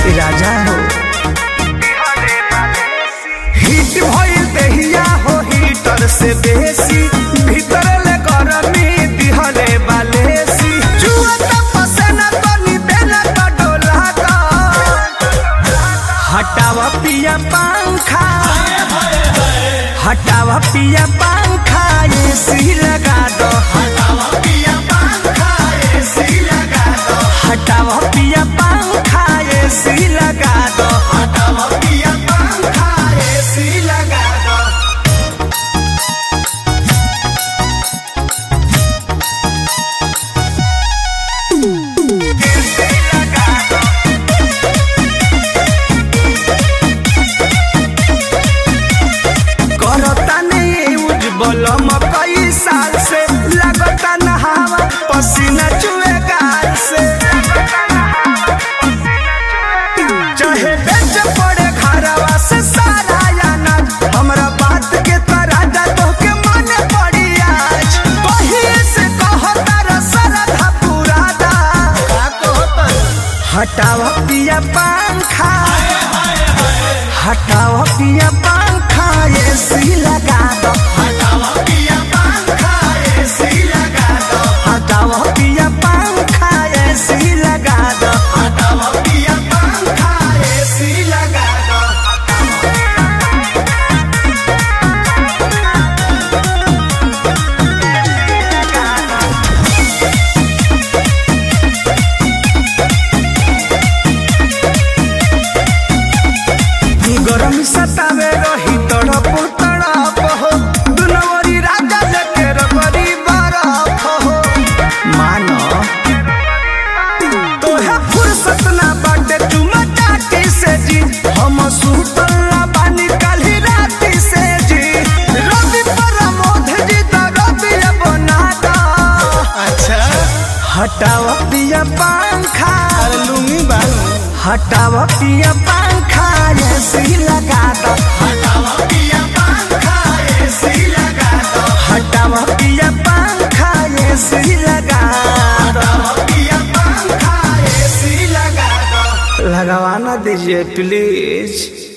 राजा हो हिट भइल देहिया हो हीटर से बेसी भीतर ले गरमी दिहले बालेसी जुआ त पसेना तनी देना त डोला दा हटावा पिया पंखा हटावा पिया पंखा एसी लगा दो हटावा पिया पंखा एसी लगा दो हटावा पिया पंखा एसी लगा दो हटावा पिया पंखा एसी लगा दो एसी लगा दो करता नहीं उज्जवल कई साल से लगता नहावा पसीना चुए गाल से चाहे बेच पड़े घरवा से सारा अनाज हमरा बात के तराजा तो के माने पड़ी आज पहिले से कहता रसरधा पुरादा हटावा पिया पंखा हटाओ पिया पंखा एसी लगा दो हटाओ पिया पंखा एसी लगा दो हटाओ पिया पंखा एसी लगा दो हटाओ पिया पंखा एसी लगा दो गरम सतावे रही तड़प तड़प हो दुनवरी राजा जके रबरी बरफ हो मानो तोहे फुर्सत ना बाटे तुम टाटी से जी हम सुतल ना बानी काली राती से जी रवि प्रमोद जी तो रवि बना दा अच्छा हटाओ पिया पंखा अरे लुंगी बालू हटाओ पिया पंखा एसी लगा दो हटावा पिया पंखा एसी लगा दो हटाओ पिया पंखा एसी लगा दो हटावा पिया पंखा एसी लगा दो लगवाना दीजिए प्लीज